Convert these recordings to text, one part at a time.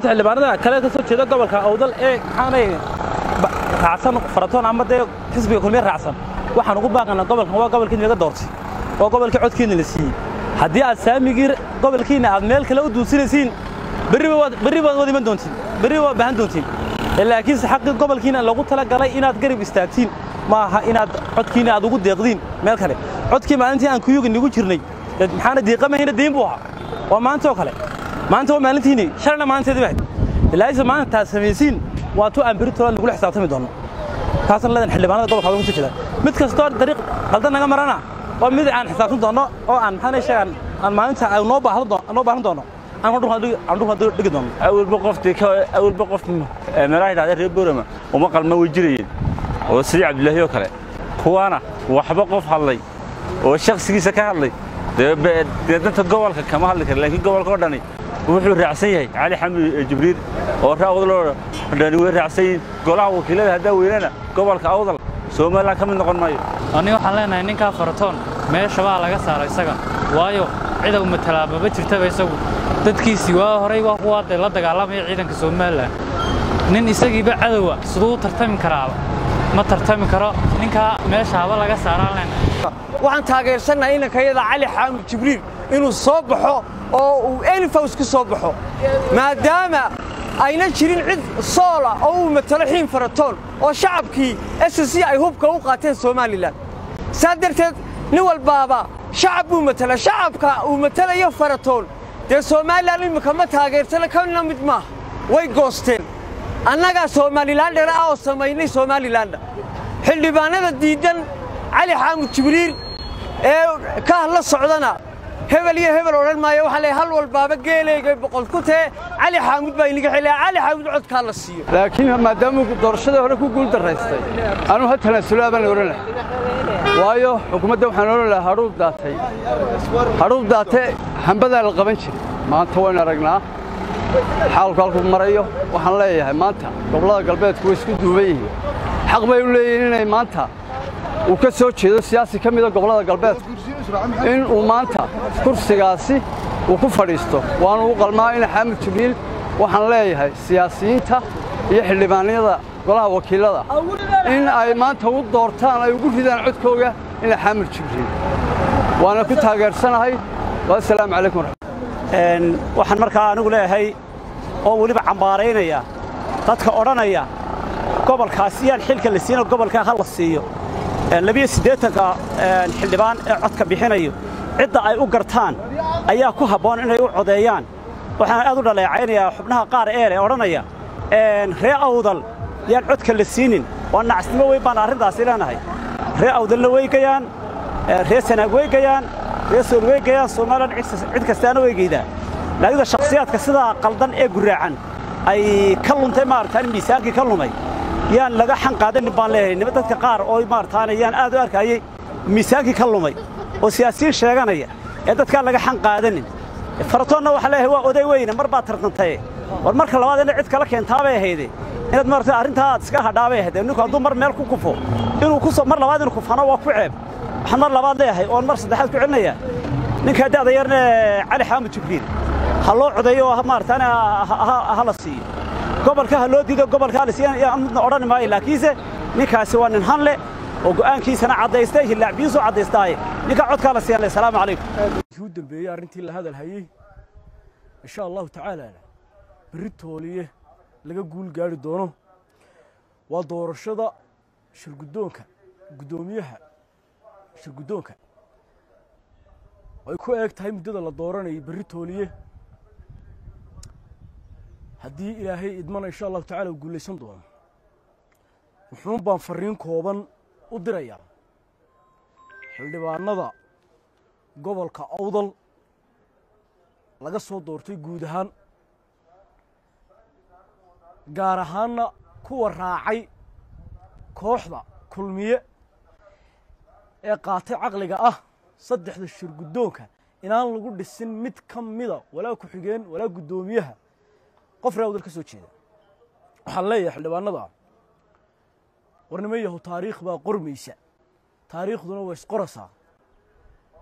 horta xildhibaanada kale ka soo jeeda gobolka awdal ee maxaanay raacsan faratoon ama dee xisbiga kulmiye raacsan waxaan ugu baaqanaa gobolkan waa gobolkiina laga doortay waa gobolkii codkiina la siiyey haddii aad saamigii gobolkiina aad meel kale u duusinaysiin berri baad wad iman doontiin berri waad baahan doontiin laakiinse xaqii gobolkiina lagu talagalay inaad garab istaagtiin ma aha inaad codkiina aad ugu deeqdiin meel kale codkii maalintii aan kuyugi nagu jirnay maxaana diiqamahayna diin buu ahaa waa maanta oo kale maanta waa maalintiini shalna maalinteedii bahayd ilaahayse maanta taad samaysiin waa tu aan beritola nagula xisaabtami doonno taasna leedan xildhibaanada gobolka ka soo jeeda mid kastoo dariiq qaldan naga marana waa mid aan xisaabtan doonno oo aan maxaana sheegan aan maalinta noo baahan doonno dhigi doono awalba qoftii awalba qof meelaha yidhahda reer boorama uma qalma way jirayeen oo sidii cabdilaahi oo kale kuwaana waxba qof hadlay oo shakhsigiisa ka hadlay dee danta gobolka kama hadli kara laakiin gobolka oo dhani wuxuu raacsan yahay cali xamid jibriil oo raawdaloo dhani way raacsan yihiin golaha wakiilada haddaa weynana gobolka awdal somalilan ka mid noqon maayo ani waxaan leenahay ninkaa faratoon meesha baa laga saara isaga waayo cida u matalaababa jirtaba isagu dadkiisii waa horay waa kuwaa dee la dagaalamaya ciidanka somalilan nin isagiiba cadowa siduu u tartami karaaba ma tartami karo ninkaa meesha haba laga saaraan leenahay waxaan taageersannahay inankayada cali xaamud jibriil inuu soo baxo oo uu elifaws ka soo baxo maadaama ayna jirin cid soola oo uu matalo xiin faratoon oo shacabkii s c ay hubka u qaateen somalilan saa darteed nin walbaaba shacab buu matala shacabka uu matalayo faratoon dee somalilan imminka ma taageersana kana mid maaha way goosteen annagaa somalilandhana ah oo samaynay somalilandha xildhibaanada diiddan cali xaamud jibriil ee ka hadla socdana hebel iyo hebel odhan maayo waxaa leeyahay hal walbaaba geeleygay boqol ku tee cali xaamud baa inaga xilaya cali xaamud codkaa la siiyo laakiin maadaamuu doorashadii hore ku guul daraystay anuu ha tanaasulaa baan odhan lahay waayo xukuumadda waxaan odhan lahaa hadhuub daatay hadhuub daate hambadaa la qaban jiray maanta waynu aragnaa xaalku halkuu marayo waxaan leeyahay maanta gobollada galbeedku way isku duuban yihiin xaq bay u leeyihiin inay maanta uu ka soo jeedo siyaasi ka mida gobollada galbeedku in uu maanta kursigaasi uu ku fadhiisto waanu u qalmaa ina xaamud jibriil waxaan leeyahay siyaasiyiinta iyo xildhibaanada golaha wakiilada in ay maanta u doortaan ay ugu ridaan codkooga ina xaamud jibriil waana ku taageersanahay wassalaamu calaykum waxaan markaa anigu leeyahay oo weliba cambaaraynaya dadka odhanaya gobolkaas iyaan xilka la siino gobolkaa ha la siiyo labiyo siddeetanka xildhibaan ee codka bixinayo cidda ay u gartaan ayaa ku habboon inay u codeeyaan waxaan aad u dhaleecaynayaa xubnaha qaar eele odhanaya ree awdal yaan codka la siinin waa nacasnimo weyn baan arrintaasi leenahay ree awdalna weygayaan ree sanaag weygayaan ree sool weygayaan somalilan cid kastaana weygaydaa laakiinda shakhsiyaadka sidaa qaldan ee guraacan ay ka luntay maaragtaan miisaankii ka lumay yaan laga xan qaadanin baan leeyahay nima dadka qaar oo maarataane yaan aad u arkayay miisaankii ka lumay oo siyaasiyiin sheeganaya ee dadkaan laga xan qaadanin faratoonna waxaa leeyahay waa oday weyne mar baad tartantaye war marka labaad ina cid kala keentaabay ahayde inaad maarata arrintaa aad iska hadhaabay ahayd ninku hadduu mar meel ku kufo inuu ku mar labaad inuu kufano waa ku ceeb waxaan mar labaad leeyahay oon mar saddexaad ku celinayaa ninkaa da'da yarne cali xaamud jibriil ha loo codeeyo oo maarataane ha la siiyo gobolka ha loo diido gobolka ha la siiyo midna odhan maayo laakiinse ninkaasi waa nin han leh oo go'aankiisana caddaystay hillaacbiyiisu caddaystaaye ninkaa codkaa la siiyan assalaamu calaykum u dambeeyey arrintii la hadal hayey insha allahu tacaala berri tooliye laga guul gaari doono waa doorashada shirguddoonka guddoomiyaha shirguddoonka ay ku eeg tahay muddada la dooranayay berri tooliye haddii ilaahay idmana insha allahu tacala uu guulaysan doono wuxuun baan farriin kooban u dirayaa xildhibaanada gobolka awdal laga soo doortay guud ahaan gaar ahaanna kuwa raacay kooxda kulmiye ee qaatay caqliga ah saddexda shir guddoonka inaan lagu dhisin mid ka mida walaa ku-xigeen walaa guddoomiyaha qof ree awdal ka soo jeeda waxaan leeyahay xildhibaanada warnimo yahu taariikh baa qormaysa taariikhduna waa isqoraysaa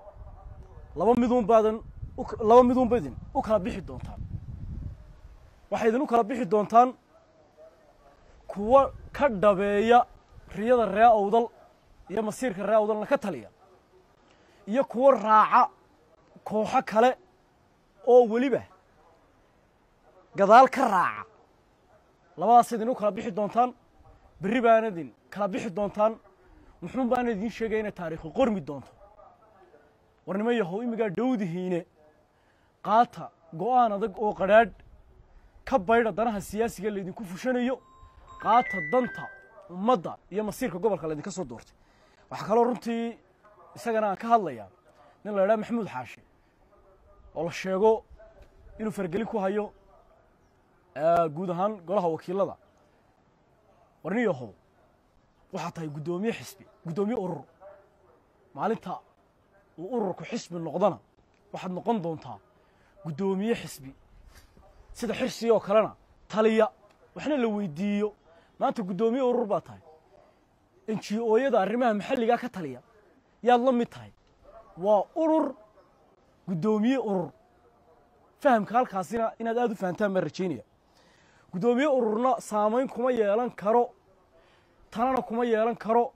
laba miduun baadan laba miduun badin u kala bixi doontaan waxay idinu kala bixi doontaan kuwa ka dhabeeya riyada ree awdal iyo masiirka ree awdalna ka taliya iyo kuwa raaca kooxo kale oo weliba gadaal ka raaca labadaas idinu kala bixi doontaan berri baana idin kala bixi doontaan muxuun baana idiin sheegaya inay taariikhi qormi doonto warnimo yahow imigaa dhowdihiine qaata go'aan adag oo qadhaadh ka baydha danaha siyaasiga laydinku fushanayo qaata danta ummadda iyo masiirka gobolka laydinka soo doortay waxaa kaloo runtii isagana aan ka hadlayaa nin la idhaha maxamuud xaashi oo la sheego inuu fargelin ku hayo guud ahaan golaha wakiilada warni yahow waxaa tahay guddoomiye xisbi guddoomiye urur maalinta uu ururku xisbi noqdana waxaad noqon doontaa guddoomiye xisbi sida xirsi oo kalena taliya waxna la weydiiyo maanta guddoomiye urur baa tahay enji-ooyada arrimaha maxalligaa ka taliya yaad la mid tahay waa urur guddoomiye urur fahamka halkaasina inaad aada u fahantaan baan rajaynaya guddoomiye ururna saamayn kuma yeelan karo tanana kuma yeelan karo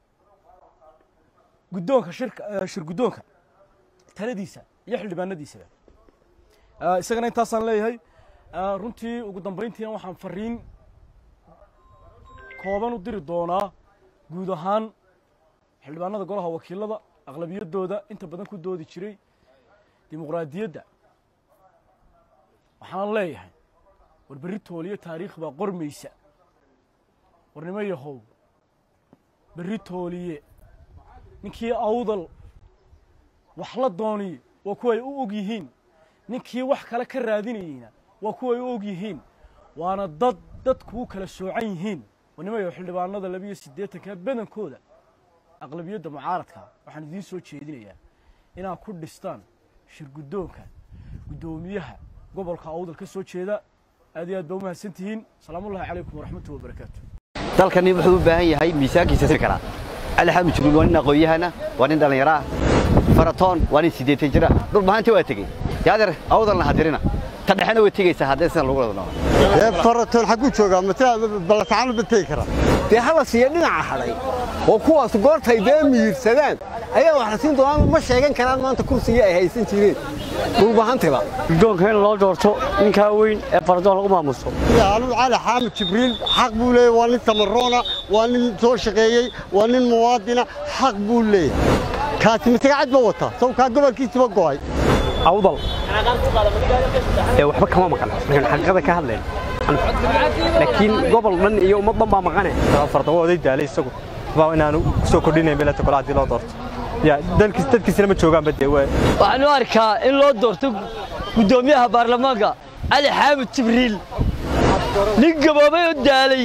guddoonka shirka shir guddoonka taladiisa iyo xildhibaanadiisaba isagana intaasaan leeyahay runtii ugu dambayntiina waxaan fariin kooban u diri doonaa guud ahaan xildhibaanada golaha wakiilada aqlabiyaddooda inta badan ku doodi jiray dimuqraadiyadda waxaan leeyahay war berri tooliyo taariikh baa qormaysa warnimo yahow berri tooliye ninkii awdal wax la dooniye waa kuwa ay u og yihiin ninkii wax kale ka raadinayeyna waa kuwa ay u og yihiin waana dad dadku u kala soocan yihiin warnimo yahow xildhibaanada labiyo siddeetanka badankooda aqlabiyadda mucaaradka waxaan idiin soo jeedinayaa inaad ku dhistaan shir guddoonka guddoomiyaha gobolka awdal ka soo jeeda aad iyo aad baa u mahadsan tihiin salaamullahi calaykum waraxmatullahi wabarakaatu dalkani wuxuu u baahan yahay miisaankiisa siri karaa cali xamed jiruul waa nin aqoon-yahana waa nin dhallinyaro ah faratoon waa nin siddeetan jira dhul bahanti waa tegey yaadeer awdalna hadirina ta dhexena way tegaysaa haddee sidan lagu wada noqon ee faratoon xagguu joogaa matala balatacaanu ba tegi karaa dee hala siiya dhinaca hadhay oo kuwaas goortay dee miyirsadaan ayaa wax la siin doonaan ma sheegan karaan maanta kursigii ay haysan jireen dhulbahantiba guddoonka in loo doorto ninkaa weyn ee faradoon lagu maamuso anugu cali xaamid jibriil xaq buu leeyahy waa nin tamaroona waa nin soo shaqeeyey waa nin muwaadina xaq buu leeyahay kaasi masagacad ba wata sawkaa gobolkiisiba go'ay awdal ee waxba kama maqan markaan xaqiiqada ka hadlayno laakiin gobol dhan iyo ummad dhan baa maqane farda waa oday daalay isagu baa inaanu kusoo kordhinayn beelata kole haddii loo doorto ya dalkiis dadkiisina ma joogaanba dee waa waxaan u arkaa in loo doorto guddoomiyaha baarlamaanka cali xaamid jibriil nin gaboobay oo daalay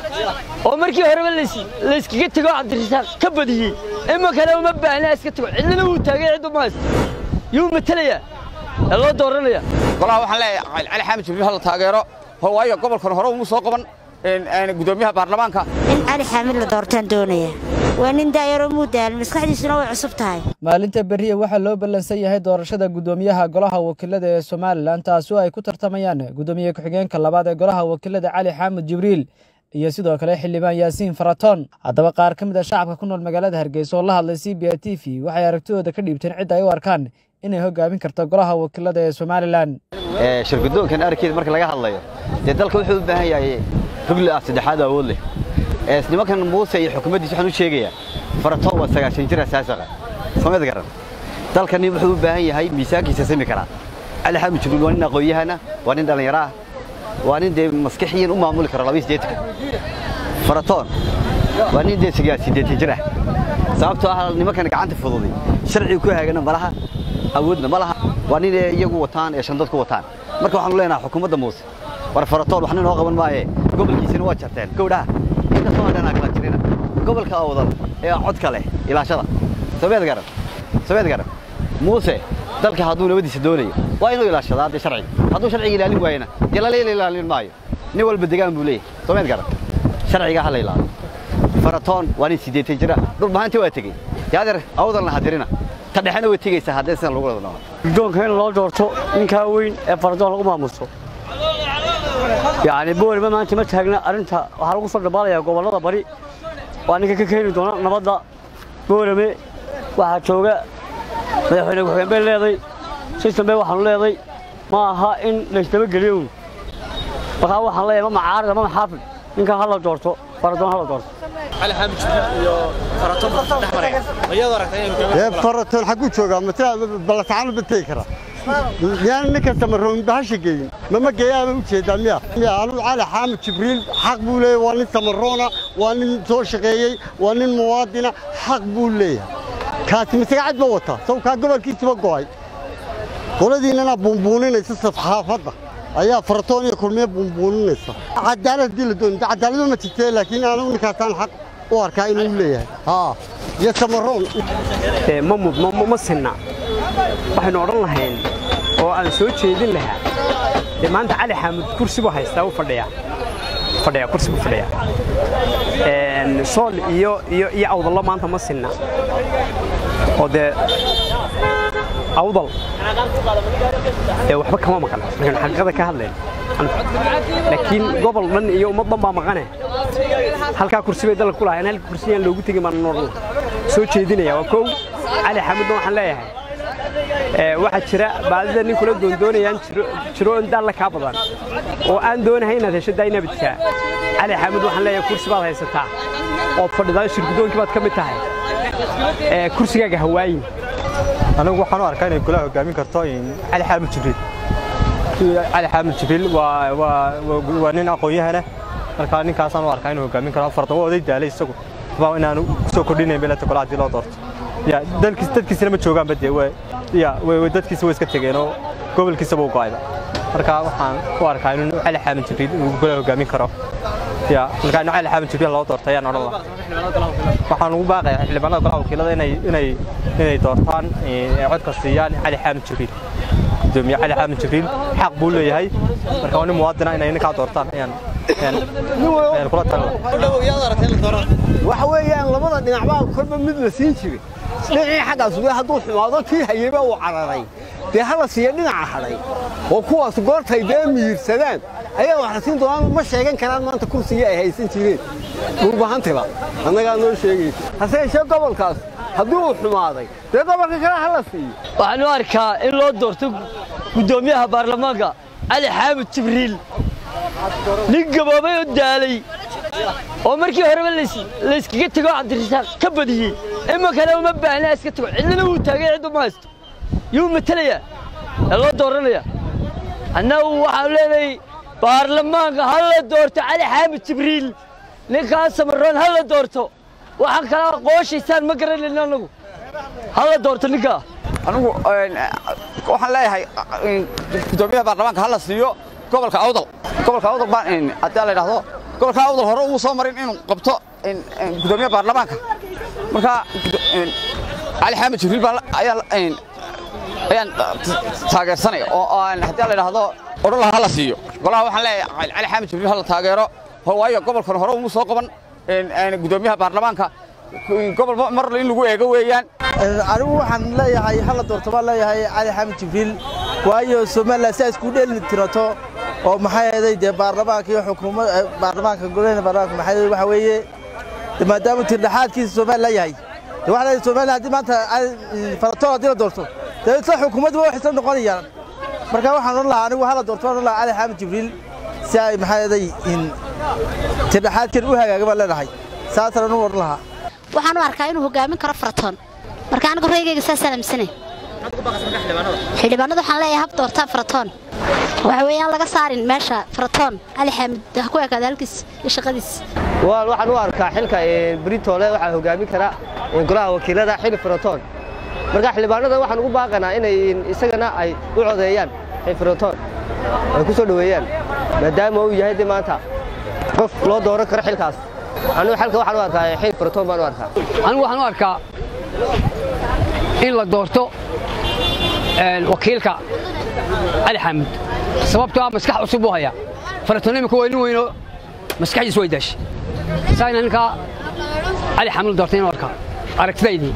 oo markii horeba layskaga tego cabdirasaaq ka badiyey iminkana uma baahna iska tago cidlina wuu taagay ciddu ma haysto yuu matelayaa ee loo dooranaya golaha waxaan leeyahay cali xaamid jibriil hala taageero waayo gobolkan hore uma soo qaban guddoomiyaha baarlamaanka in cali xaamid la doortaan doonaya waa nin daayaroo muudaal maskaxdiisuna way cusub tahay maalinta beriya waxaa loo ballansan yahay doorashada guddoomiyaha golaha wakiilada ee somalilan taasi oo ay ku tartamayaan guddoomiye ku-xigeenka labaad ee golaha wakiilada cali xaamud jibriil iyo sidoo kale xildhibaan yaasiin faratoon haddaba qaar ka mid a shacabka ku nool magaalada hargeysa oo la hadlay c b a t v waxay aragtidooda ka dhiibteen cidda ay u arkaan inay hogaamin karto golaha wakiilada ee somalilan shir guddoonkan arkeeda marka laga hadlayo dee dalka wuxuu u baahan yahay rugli ah saddexaad awood leh nimankan muuse iyo xukuumaddiisa waxaan u sheegayaa faratoon waa sagaashan jir asaasaqa samad garan dalkani wuxuu u baahan yahay miisaankiisa simi karaa cali xaamid jibriil waa nin aqoon-yahana waa nin dhallinyaro ah waa nin dee maskixiyan u maamuli karo labiyo siddeetanka faratoon waa nin dee siddeetan jir ah sababtoo ah nimankan gacanta fududay sharciga ku haagana ma laha awoodna ma laha waa nin iyagu wataan ee shandad ku wataan marka waxaanu leenahay xukuumadda muuse war faratoon waxna noo qaban maaye gobolkiisina waa jarteen gowdhaha inkastoo aan dhanaa kala jirina gobolka awdal ee codka leh ilaashada sabeed garan sabeed garan muuse dalka hadduu nabadiisa doonayo waa inuu ilaashadaa dee sharciga hadduu sharciga ilaalin waayena dee laleela ilaalin maayo nin walba degaan buu leeyahay sabeed garan sharciga ha la ilaalo faratoon waa nin siddeetan jira dhul bahanti waa tegey yaadeer awdalna hadirina ta dhexena way tegaysaa haddee sidan lagu wada noqon guddoonka in loo doorto ninkaa weyn ee faradoon lagu maamuso yacni booliba maanta ma taagna arrinta waxaa lagu soo dhabaalayaa gobollada bari waa ninka ka keeni doona nabadda boolame waxaa jooga madaxweyne ku-xigeen bay leeday sistem bay waxaanu leeday ma aha in laysdabageliyo un markaa waxaan leeyahay ma macaarida ma maxaafid ninka ha la doorto faradoon ha la doorto ee faratoon xagguu joogaa matala ballatacaanu ba tegi karaa miyaan ninka samaroon bahasha geyin mama geeyaaba u jeedaa miya miya anuu cali xaamid jibriil xaq buu leeyahay waa nin samaroona waa nin soo shaqeeyey waa nin muwaadina xaq buu leeyahay kaasi masaga cad ba wataa sawkaa gobolkiisiba go'ay qoladiinnana buunbuuninaysa safxaafadda ayaa faratoon iyo kulmiye buunbuuninaysa cadaalad haddii la doonay cadaaladu ma jirtee laakiin anugu ninkaasaan xaq u arkaa inuu leeyahay haa iyo samaroon ma mudno ma sinna waxaynu odhan lahayn oo aan soo jeedin lahaa dee maanta cali xaamud kursi buu haystaa u fadhiyaa fadhiyaa kursi buu fadhiyaa sool iyo iyo iyo awdallo maanta ma sinna oo dee awdal ee waxba kama maqan markaan xaqiiqada ka hadlayno laakiin gobol dhan iyo ummad dhan baa maqane halkaa kursi bay dalka ku lahayn halka kursiyaan loogu tegin baan noodhan soo jeedinaya waa kow cali xamudna waxaan leeyahay waxaa jira baadida nin kula doondoonayaan jiro in daalla kaa badan oo aan doonahay inaad hesho daynabidka cali xamud waxaan leeyahay kursi baad haysataa ood fadhidaa shirgudoonkii baad ka mid tahay kursigaaga hawaayin anigu waxaan u arkaa inay golaha hogaamin karto cali xaamid jibriil cali xaamid jibriil waa waa waa nin aqoon-yahana marka ninkaasaan u arkaa inuu hogaamin karo fardan waa oday daalay isagu baa inaanu kusoo kordhinayn beelata golaha haddii loo doorto ya dalkiis dadkiisina ma joogaanba dee way ya way dadkiisa way iska tegeen oo gobolkiisaba u go'ayba marka waxaan u arkaa inuu cali xaamid jibriil uu golaha hogaamin karo ya marka inuu cali xaamid jibriil loo doorto ayaan odhan lahaa waxaan ugu baaqayaa xildhibaanada golaha wakiilada inay inay inay doortaan ee codka siiyaan cali xaamid jibriil gudoomiye cali xaamid jibriil xaq buu leeyahay marka waa nin muwaadina inay ninkaa doortaan ayaan ayaan kula talin waxa weeyaan labada dhinacbaa kolba mid la siin jiray dhinacii xaggaas wey hadduu xumaado tii hayeyba uu cararay dee hala siiya dhinaca hadhay oo kuwaas goortay dee miyirsadaan ayaa wax la siin doonaan ma sheegan karaan maanta kursigii ay haysan jireen dhulbahantiba annagaa noo sheegaysa hase yeeshee gobolkaas haddii uu xumaaday dee gobolka kale hala siiyo waxaan u arkaa in loo doorto guddoomiyaha baarlamaanka cali xaamid jibriil nin gaboobay oo daalay oo markii horeba layskaga tego cabdirasaaq ka badiyey iminkana uma baahna iska tago cidlina wuu taagay ciddu ma haysto yuu matelayaa ee loo dooranaya annagu waxaan leenahay baarlamaanka ha la doorto cali xaamid jibriil ninkaas samaroon ha la doorto waxaan kala qooshaysaan ma garanayno annagu ha la doorto ninkaa anigu waxaan leeyahay gudoomiyaha baarlamaanka ha la siiyo gobolka awdal gobolka awdal baan haddii la yidhaahdo gobolka awdal hore uu soo marin inuu qabto gudoomiyaha baarlamaanka marka cali xaamid jibriil baan ayaan ayaan taageersanaya oo haddii la yidhaahdo odhan laha ha la siiyo golaha waxaan leeyahay cali xaamid jibriil ha la taageero waayo gobolkan hore uu soo qaban gudoomiyaha baarlamaanka gobol mar in lagu eego weeyaan anigu waxaan leeyahay hala doorto baan leeyahay cali xamed jibriil waayo somalilan si ay isku dheeli tirato oo maxay ahaday dee baarlamaanka iyo xukuumad baarlamaanka golahena baarlamaanka maxay ahaday waxa weeye maadaama tirdhaxaadkiisa somalilan yahay dee waxa leeyahay somalilan haddii maanta faratoon haddii la doorto dee isla xukuumadba wax isla noqonayaan marka waxaan odhan lahaa anigu hala doorto odhan lahaa cali xamed jibriil si ay maxay ahaday tirdhaxaadkan u hagaaga baan leenahay saasaan anu odhan lahaa waxaan u arkaa inuu hogaamin karo faratoon marka anigu reygayga saasaan aaminsanay xildhibaanada waxaan leeyahay hab doorta faratoon waxa weeyaan laga saarin meesha faratoon cali xaamid ha ku ekaada halkiis iyo shaqadiis waxaan u arkaa xilka britoole waxaa hogaamin kara golaha wakiilada xili faratoon marka xildhibaanada waxaan ugu baaqanaa inay isagana ay u codeeyaan xil faratoon ay ku soo dhoweeyaan maadaama uu yahay de maanta qof loo dooran karo xilkaas anigu xalka waxaan u arkaa xil faratoon baan u arkaa anigu waxaan u arkaa in la doorto wakiilka cali xaamud sababtoo ah maskax cusub buu hayaa faratoon imika waa nin weynoo maskaxdiis way daashay saayna ninkaa cali xaamud la doortay inuu arkaa aragtidaydii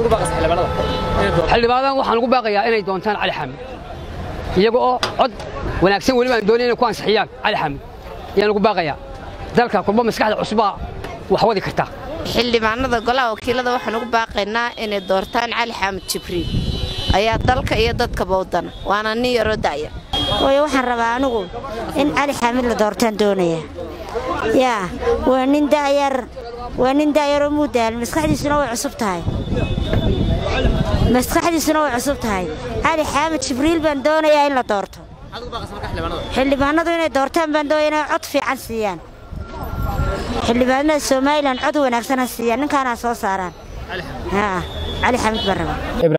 xildhibaanadan waxaan ugu baaqayaa inay doontaan cali xaamud iyaga oo cod wanaagsan weliba aan doonay inay ku ansixiyaan cali xaamud ayaan ugu baaqayaa dalka kulba maskaxda cusubaa wax wadi kartaa xildhibaanada golaha wakiilada waxaan ugu baaqaynaa inay doortaan cali xaamud jibriil ayaa dalka iyo dadkaba wadana waana nin yaroo da'ya waayo waxaan rabaa anigu in cali xaamid la doortaan doonaya yaa waa nin da'yar waa nin da'yaroo muudaal maskaxdiisuna way cusub tahay maskaxdiisuna way cusub tahay cali xaamid jibriil baan doonayaa in la doorto xildhibaanadu inay doortaan baan doonaya inay cod fiican siiyaan xildhibaanada somalilan cod wanaagsan ha siiyaan ninkaana soo saaraan cali xaamid baan rabaa